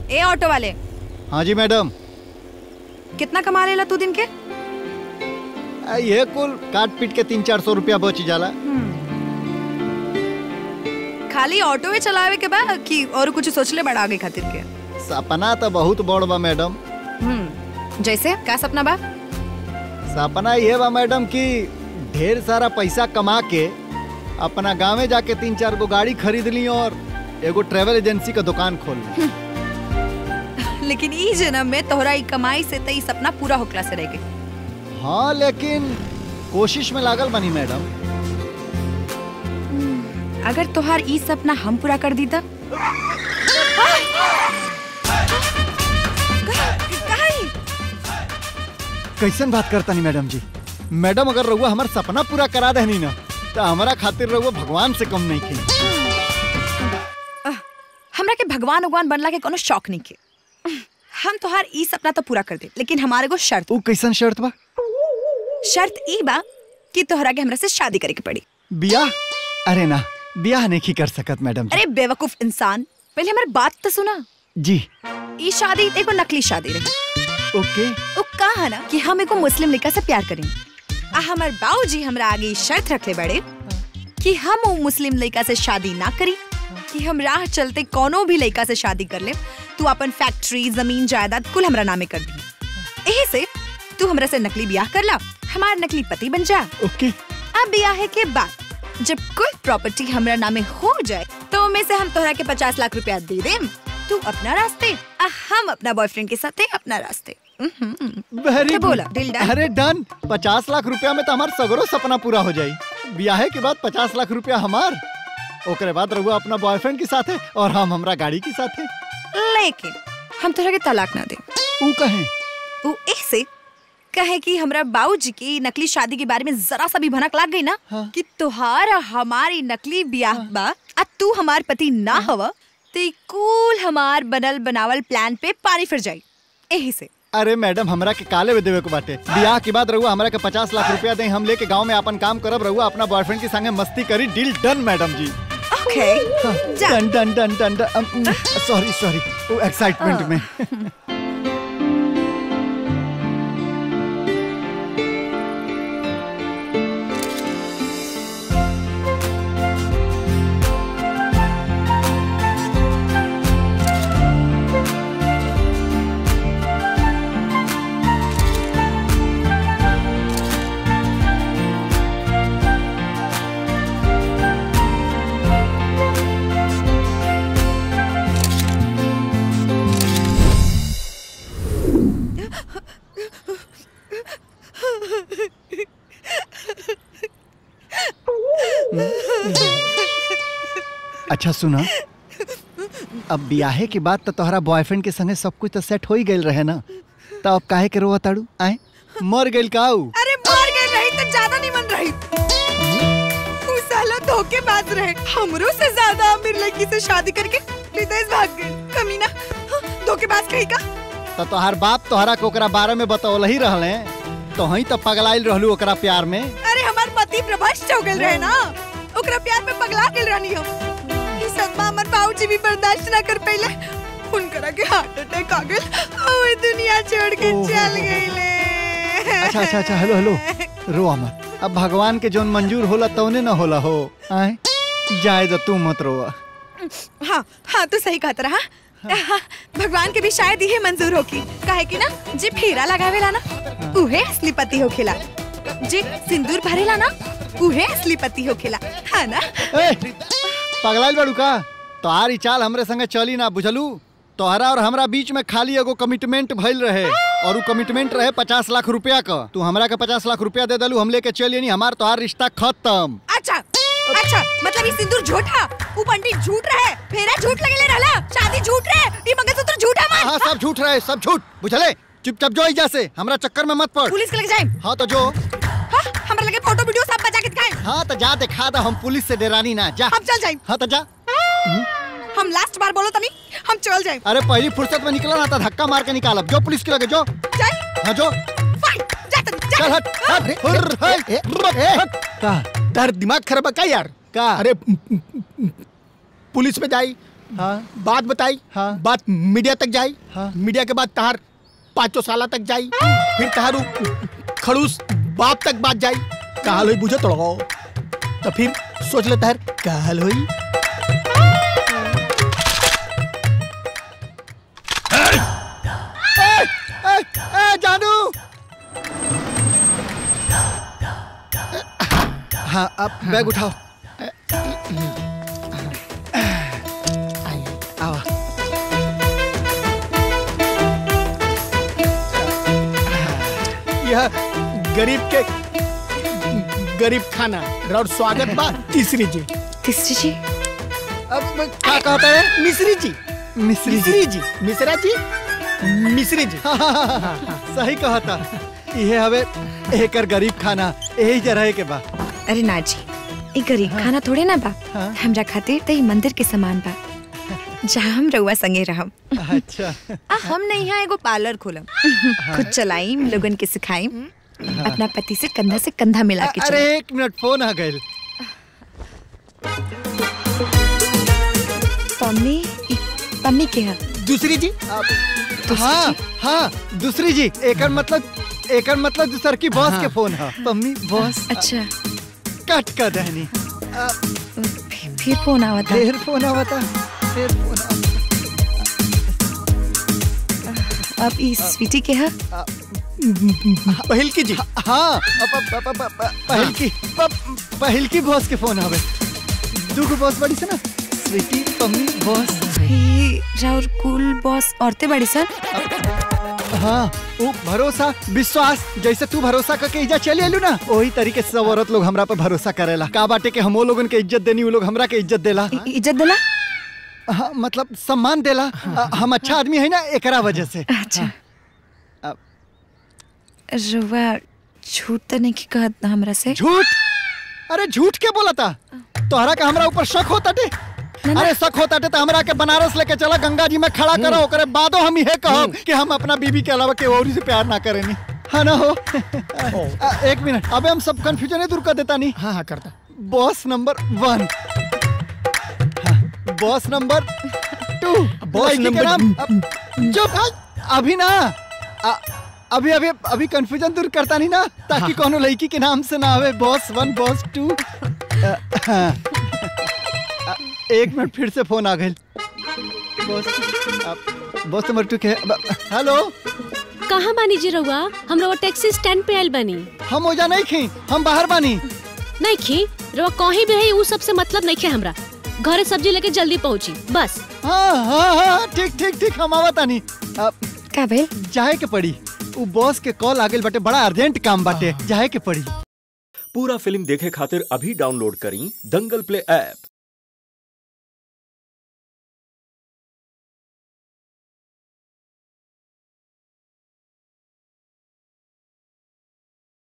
ए auto वाले हाँ जी मैडम कितना कमा लेला तू दिन के आ, ये कुल काट पीट के तीन चार सौ रुपया बच जाला खाली ऑटो में चलावे के बाद कि और कुछ सोचले बड़ा आगे खातिर के सपना तो बहुत बड़ बा मैडम हम्म जैसे का सपना बा सपना ये बा मैडम कि ढेर सारा पैसा कमा के अपना गाँव में जाके तीन चार गो गाड़ी खरीद ली और एगो ट्रेवल एजेंसी का दुकान खोल ली लेकिन ई जन्म में तोहरा ई कमाई से तई सपना पूरा होकला से रह गई हाँ लेकिन कोशिश में लागल बनी मैडम अगर तोहार ई सपना हम पूरा कर दी त काहे? कैसन बात करता नहीं मैडम जी मैडम अगर रहुआ हमार सपना पूरा करा देनी ना तो हमारा खातिर रहुआ भगवान से कम नहीं की अह, हमरा के भगवान भगवान बनला के कोनो शौक नहीं के हम तोहार ई सपना तो पूरा कर दे लेकिन हमारे को शर्त वो कैसन शर्त बा शर्त ई बा कि तोहरा के हमरा से शादी करे के पड़ी बियाह अरे ना बियाह नहीं कर सकत मैडम जी अरे बेवकूफ इंसान पहले हमारी बात तो सुना जी ई शादी एगो नकली शादी रही ओके वो कहा ना कि हम एगो मुस्लिम लड़का से प्यार करें आ हमार बाबूजी हमरा आगे ई शर्त रखले बड़े कि हम वो मुस्लिम लड़का से शादी ना करी कि हम राह चलते कोनो भी लड़का से शादी कर ले तू अपन फैक्ट्री जमीन जायदाद कुल हमरा नामे कर दी एही से तू हमरा से नकली ब्याह कर ला हमार नकली पति बन जा ओके अब ब्याह के बाद जब कुल प्रॉपर्टी हमरा नामे हो जाए तो उनमें से हम तोहरा के पचास लाख रुपया दे देम तू अपना रास्ते आ हम अपना बॉयफ्रेंड के साथ अपना रास्ते उम्हम्म। वेरी क्या बोला? Deal done? अरे डन पचास लाख रुपया में तो हमार सगरो सपना पूरा हो जाई ब्याह के बाद पचास लाख रुपया हमार ओकरे बाद रहुआ अपना बॉयफ्रेंड के साथ है और हम हमरा गाड़ी के साथ है लेकिन हम तोहरा के तलाक ना दे ऊ कहे वो ऐसे कहे कि हमरा बाबूजी की नकली शादी के बारे में जरा सा भी भनक लाग गई ना हाँ। कि तुहार हमारी नकली ब्याह बा आ तू हमार पति ना हवा तो ई कुल हमार बनल बनावल प्लान पे पानी फिर जाई यही से अरे मैडम हमरा के काले में देवे को बाटे ब्याह के बाद रहुआ हमरा के पचास लाख रुपया दे हम लेके गांव में अपन काम करब रहुआ अपना बॉयफ्रेंड के संगे मस्ती करी डील डन मैडम जी ओके जा done done done done done sorry sorry वो एक्साइटमेंट में अच्छा सुना अब ब्याहे के बाद तो तोहरा बॉयफ्रेंड के संगे सब कुछ तो सेट हो ही गइल रहे ना तो अब काहे के रोवा ताड़ू आए मर गइल काऊ अरे मर गए रही तो ज्यादा नहीं मन रही तू साला धोखेबाज रहे हमरो से ज्यादा अमीर लड़की से शादी करके विदेश भाग गए कमीना हाँ, धोखेबाज कहीं का तो तोहार बाप तोहरा के ओकरा बारे में बतौल ही रहले तो ही तो पगलाइल रहलू ओकरा प्यार में अरे हमार पति प्रभष्ट हो गए रहे ना ओकरा प्यार में पगला गेल रहनी हम ई सदमा हमर बाबूजी भी बर्दाश्त ना कर पइले उनकरा के हार्ट अटैक आ गेल ओए दुनिया छोड़ के ओहो। चल गईले अच्छा अच्छा अच्छा हेलो हेलो रो मत अब भगवान के जोन मंजूर होला तौने न होला हो आए जाए तो तू मत रोवा हाँ हाँ तो सही कहत रहा हाँ, भगवान के भी शायद ये मंजूर होकी काहे कि ना जे फेरा लगावेला ना उहे असली पति होखेला जे सिंदूर भरेला ना उहे असली पति होखेला हाँ ना ए, पगलाइल बाड़ू का तोहार ई चाल हमरे संगे चली ना बुझलू तोहरा और हमरा बीच में खाली एगो कमिटमेंट भइल रहे और उ कमिटमेंट रहे पचास लाख रुपया का तू हमरा के पचास लाख रुपया दे दलू हम लेके चलिए नहीं हमार तोहार रिश्ता खत्म अच्छा अच्छा मतलब ये सिंदूर झूठा वो पंडित झूठ रहे फेरा झूठ लगेले रहला शादी झूठ रहे ये मंगलसूत्र झूठा मान हाँ सब झूठ रहे सब झूठ बुझले चुपचाप जो इजा से हमरा चक्कर में मत पड़ पुलिस के लगे जाए हाँ तो जो हाँ हमरा लगे फोटो वीडियो सब बचा के दिखाए हाँ तो जा दिखा दे हम पुलिस से डेरानी ना जा हम चल जाए हाँ तो जा हम लास्ट बार बोलो तनी हम चल जाए अरे पहली फुर्सत में निकला ना तो धक्का मार के निकालब जो पुलिस के लगे जो जाए हाँ जो फाइन जा तनी जा चल हट हट हुर, हट, हट। का तार दिमाग खराब है का यार का अरे पुलिस में जाई हाँ बात बताई हाँ। बात मीडिया तक जाई हाँ। मीडिया के बाद तहार पाँचों साल तक जाई फिर तहारू खड़ूस बाप तक बात जाई कहाल हुई बुझे तोड़ो तो फिर सोच ले तहर कहाल हुई ए, ए, ए, जानू हाँ अब बैग उठाओ आओ यह गरीब के गरीब खाना और स्वागत बा तीसरी जी तीसरी जी अब क्या कहता है मिश्री जी मिश्री जी मिश्री जी मिश्रा जी मिश्री जी सही कहता ये हवे एकर गरीब खाना यही जरह के बा अरे ना जी ई गरीब खाना थोड़े ना बा हाँ। हमरा खातिर त ई मंदिर के समान बा जहाँ हम रउआ संगे रहम अच्छा आ हम नहीं यहाँ एगो पार्लर खोलम खुद चलाइम लोगन के सिखाइम अपना पति से कंधा से कंधा मिला के अरे चलाइम। एक मिनट फोन आ गए पम्मी ई पम्मी के है दूसरी जी हाँ हाँ दूसरी जी एकर मतलब एकर मतलब दूसर की बॉस के फोन है मम्मी बॉस अच्छा कट कर दहनी फिर, फिर फोन आवा था फिर फोन आवता फिर फोन आवता अब ई स्वीटी के है पहल की जी हाँ अब- अब- अब- अब- अब- पहल की प- पहल की बॉस के फोन आवे दूगो बॉस बड़ी से ना स्वीटी मम्मी बॉस ई राउर कूल बॉस औरतें बड़ी सर हाँ वो भरोसा विश्वास जैसे तू भरोसा करके इज्जत चली आलू ना वही तरीके से सब औरत लोग हमरा पे भरोसा करेला का बाटे के हमो लोगन के इज्जत देनी वो लोग हमरा के इज्जत देला ई- इज्जत दिला हाँ, मतलब सम्मान देला अ, हम अच्छा आदमी है ना एकरा वजह से अच्छा अब- रुआ झूठ तो नहीं की कहत ना हमरा से झूठ अरे झूठ के बोला था तोहरा का हमरा ऊपर शक होता टे ना। अरे शक होता टे तो हमरा के बनारस लेके चला गंगा जी में खड़ा करो ओकरे बादो हम यह कहब कि हम अपना बीबी के अलावा के और से प्यार ना करेनी हाँ ना हो अ, एक मिनट अबे हम सब कंफ्यूजन दूर कर देता नहीं हाँ हाँ करता बॉस नंबर वन हाँ, बॉस नंबर टू बॉस लड़की के नंबर- नाम अब- चुप अभी ना अ- अभी अभी अभी कंफ्यूजन दूर करता नहीं ना ताकि कोनो लड़की के नाम से ना आवे बॉस वन बॉस टू अ, हाँ। अ, एक मिनट फिर से फोन आ गए बॉस अ, बॉस नंबर टू के अब- हेलो कहाँ बानी जी रउआ हम रउआ टैक्सी स्टैंड पे आयल बानी हम ओजा नहीं खी हम बाहर बानी नहीं खी रउआ कहीं भी है उ सबसे मतलब नहीं खे हमरा घरे सब्जी लेके जल्दी पहुंची बस हाँ हाँ हाँ ठीक ठीक ठीक हम आवता नहीं अब का भेल जाए के पड़ी उ बॉस के कॉल आ गेल बाटे बड़ा अर्जेंट काम बाटे जाए के पड़ी पूरा फिल्म देखे खातिर अभी डाउनलोड करी दंगल प्ले ऐप